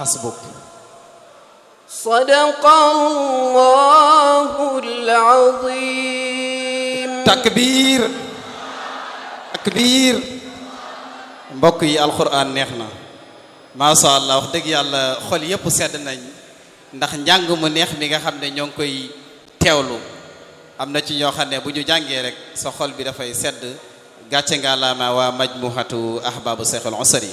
hasbuk sadaqallahul azim takbir takbir mbokk yi alquran neex na macha allah wax dëgg yàlla xol yépp sedd nañ ndax njàng mu neex mi nga xam ne ñoo ngi koy teewlu am na ci ñoo xam ne bu ñu jàngee rek sa xol bi dafay sedd gàcce nga laama waa majmuhatu ahbabu seexul usari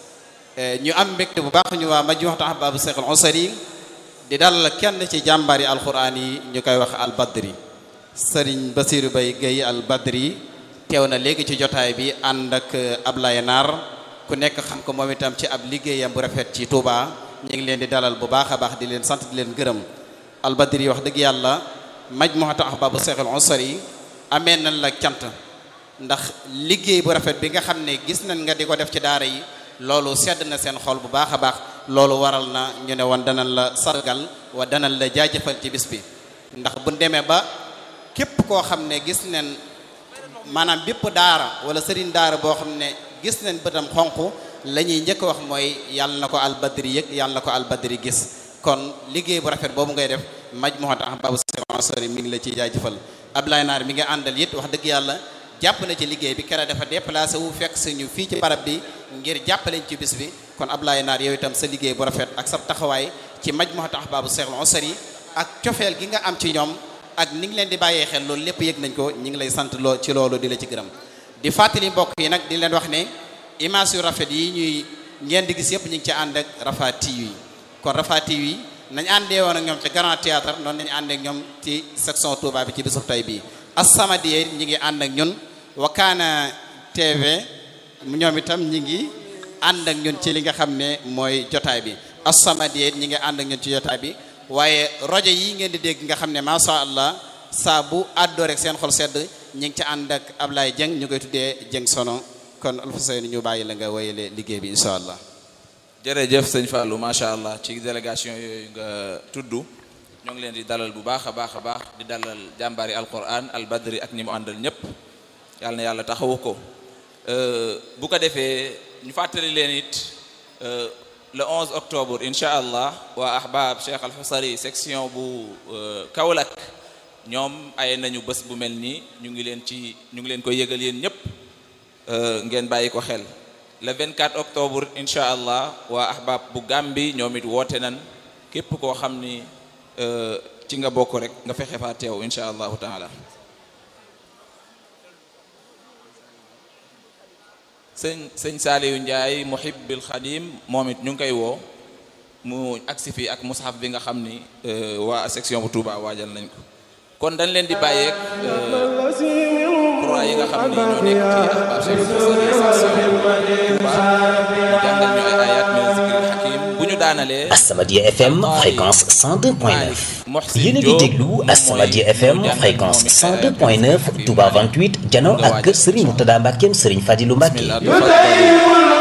ñu am mbégte bu baax ñu waa majmuhatu ahbabu seexul usari di dal kenn ci jàmbari alquran yi ñu koy wax albadri sëriñ basiru bay gay albadri teew na léegi ci jotaay bi ànd ak Ablaye Naar ku nekk xam ko moom itam ci ab liggéeyam bu rafet ci Touba ñu ngi leen di dalal bu baax a baax di leen sant di leen gërëm albadri wax dëgg yàlla majmuhatu ahbabu seexul usari amee nañ la cant ndax liggéey bu rafet bi nga xam ne gis nañ nga di ko def ci daara yi loolu sedd na seen xol bu baax a baax loolu waral na ñu ne woon danañ la sargal wa danañ la jaajëfal ci bis bi ndax bu demee ba képp koo xam ne gis nañ maanaam bépp daara wala sëriñ daara boo xam ne gis nañ bëtam xonq la ñuy njëkk wax mooy yàlla na ko albadri yëg yàlla na ko albadri gis kon liggéey bu rafet boobu ngay def majmuhatu ahbabu sori mi ngi la ciy jaajëfal Ablaye Naar mi nga àndal it wax dëgg yàlla jàpp na ci liggéey bi kera dafa déplacé wu fekk suñu fii ci barab bi ngir jàppaleñ ci bis bi kon Ablaye Naar yow itam sa liggéey bu rafet ak sa taxawaay ci majmuhatu ahbabu seexul usari ak cofeel gi nga am ci ñoom ak ni ngi leen di bàyyee xel loolu lépp yëg nañ ko ñi ngi lay sant loo ci loolu di la ci gërëm di fàttali mbokk yi nag di leen wax ne image yu rafet yi ñuy ngeen di gis yëpp ñu ngi ci ànd ak Rafah TV kon Rafah TV nañ àndee woon ak ñoom ci Grand Théâtre noonu nañu ànd ak ñoom ci section Touba bi ci bisub tey bii As-Samadiyya ñi ngi ànd ak ñun Wakana TV ñoom itam ñi ngi ànd ak ñun ci li nga xam ne mooy jotaay bi As-Samadiyya ñi ngi ànd ak ñun ci jotaay bi waaye rajo yi ngeen di dégg nga xam ne macha allah saa bu àddoo rek seen xol sedd ñi ngi ci ànd ak Ablaye Dieng ñu koy tuddee Dieng Sono kon Alfousseyni ñu bàyyi la nga wéyale liggéey bi incha allah. jërëjëf sëñ Fallou macha allah ci délégation yooyu nga tudd ñoo ngi leen di dalal bu baax a baax a baax di dalal jàmbaari alquran al badri ak ñi mu àndal ñëpp yàlla na yàlla taxawu ko bu ko defee ñu fàttali leen it le 11 octobre incha allah waa ahbab Cheikh Al Husari section bu Kaolack ñoom ay nañu bés bu mel nii ñu ngi leen ci ñu ngi leen koy yëgal yéen ñëpp ngeen bàyyi ko xel le 24 octobre incha allah waa ahbab bu Gàmbi ñoom it woote nan képp koo xam ni ci nga bokk rek nga fexe faa teew incha allahu taala sëñ sëñ Saaliyu Njaay muhibbil xadim moom it ñu ngi koy woo mu agsi fii ak mushaf bi nga xam ni waa section bu Touba waajal nañ ko kon dañ leen di bàyyeeg croix yi nga xam ni ñoo nekk ci ahbab Cheikh section Touba jàngal ñu ay ayat min zikril hakim bu ñu daanalee As-Samadiyya FM fréquence 102.9 yéen a ngi déglu As-Samadiyya FM fréquence 102.9 Touba 28 jano ak kër Serigne Murtada Mbackeem Serigne Fadilou Mbacke